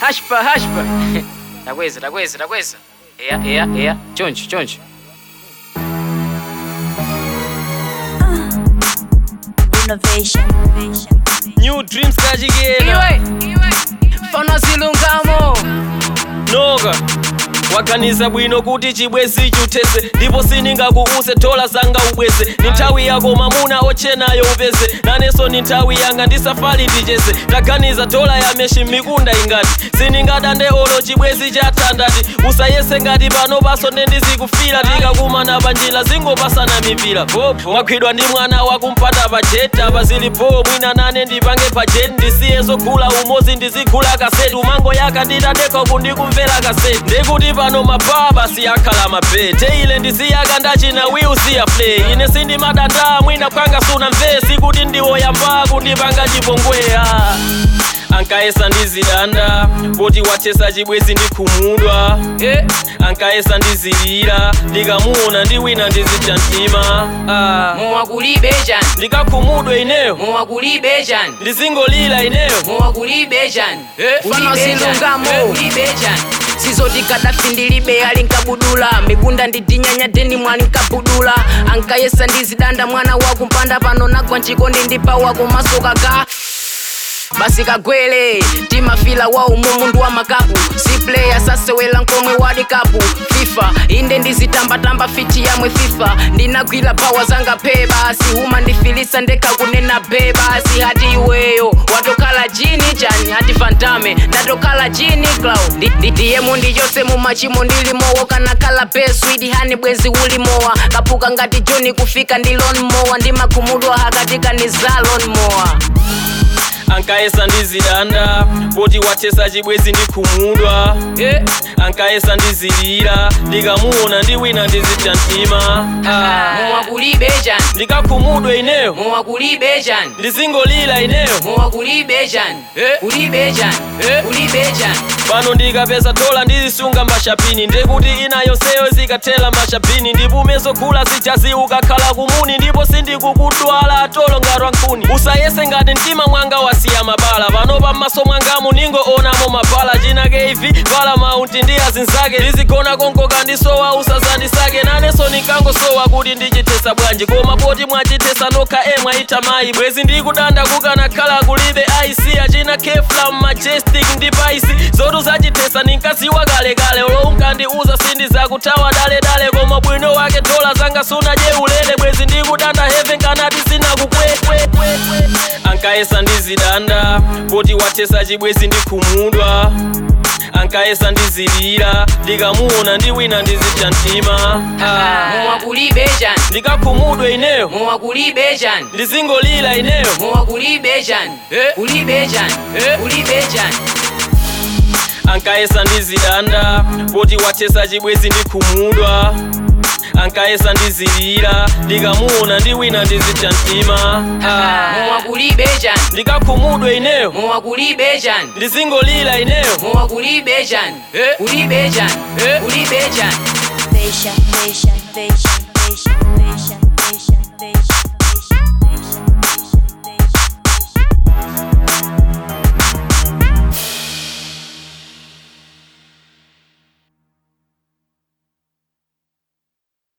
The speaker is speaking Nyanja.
hashpa hashpa takweza takweza takweza eya eya eya choncho choncho Innovation. New dreams kachikena iwe fano zilungamo noka waganiza bwino kuti chibwezi chutese ndipo siningakuuse thola zanga ubweze ni nthawi yako mamuna ochenayo upeze nanenso ni nthawi yanga ndisafali ndicheze taganiza thola ya meshi mikunda ingati siningadande olo chibwezi chathandati usayese ngati pano paso ndendizikufira tikakumana panjira zingopasana mipira popo mwagwidwa ndi mwana wakumpata pa jet apa zilipo mwina nane ndipange pa jet ndisiye zogula umozi ndizigula kaseti umango yaka nditadeka kundikumvera kaseti ndikuti pano mababa siyakhala mabete ile ndisiyaka ndachina wiusiya play ine sindimadanda mwina kwanga suna mve sikuti ndiwoyamba kundipanga chipongweya ankayesa ndizidanda poti wathesa chibwezi ndikhumudwa Eh, ankayesa ndizilira ndikamuona ndi wina ndizitha mtima ah. mowa kulibe chani ndikakhumudwe ineyo mowa kulibe chani ndizingolira ineyo mowa kulibe chani Eh, fano zilungamo kulibe chani sizoti kadafi ndilibe ali nkabudula migunda ndidinyanya deni mwali nkabudula ankayesa ndizidanda mwana wakumpanda pano nagwa nchikondi ndipawa kumasoka ka basi kagwele timafila wa umu mundu wa makapu si player sasewela nkomwe wadi kapu fifa inde ndizitambatamba fiti yamwe fifa ndinagwira pawa zanga pe basi huma ndifilisa ndeka kunena be basi hati iweyo watokhala jini chani hati fantame ndatokhala jini cloud Ndi- ndi- ndiyemo ndiyose mumachimo ndilimowo kanakhala be swidi hani bwezi ulimowa kapuka ngati joni kufika ndi lonmowa ndimakhumudwa hakatika ni za lonmowa ankayesa ndizidanda poti wathesa chibwezi ndikhumudwa yeah. ankayesa ndizilira ndikamuona ndi wina ndizitha mtima ah. mowa kulibe chani ndikakhumudwe ineyo mowa kulibe chani ndizingolira ineyo mowa kulibe chani Eh. kulibe chani Eh. kulibe chani pano ndikapeza thola ndizisunga mashapini ndikuti ina yonseyo zikathela mashapini ndipumezo gula zijazi ukakhala kumuni ndipo sindikukudwala atolo ngatwa nkhuni usayese ngati mtima mwanga wasiya mabala pano pammaso mwangamu ningoonamo mabala chinake ivi vala maunti ndi azinzake ndizigona konkoka ndisowa usazandisake nanenso ninkangosowa kuti ndichithesa bwanji koma poti mwachithesa nokha emwe ayitha mayi bwezi ndikudanda kukanakhala kulibe aisi achina kefla majestic ndi paisi zotu zachithesa ninkaziwa kalekale olo unkandiuza sindizakuthawa daledale koma bwino wake dola zanga sunaje ulere bwezi ndikudanda heaven kanati sinakukwekwe ankayesa ndizidanda poti wathesa chibwezi ndikhumudwa ankayesa ndizilira ndikamuona ndi wina ndizitha mtima ah. mowa kulibe chani ndikakhumudwe ineyo mowa kulibe chani ndizingolira ineyo mowa kulibe chani Eh. kulibe chani Eh. kulibe chani ankayesa ndizidanda poti wathesa chibwezi ndikhumudwa ankayesa ndizilira ndikamuona ndi wina ndizitha mtima ah. mowa kulibe chani ndikakhumudwe ineyo mowa kulibe chani ndizingolira ineyo mowa kulibe chani Eh. kulibe chani Eh. kulibe chani Innovation. Innovation.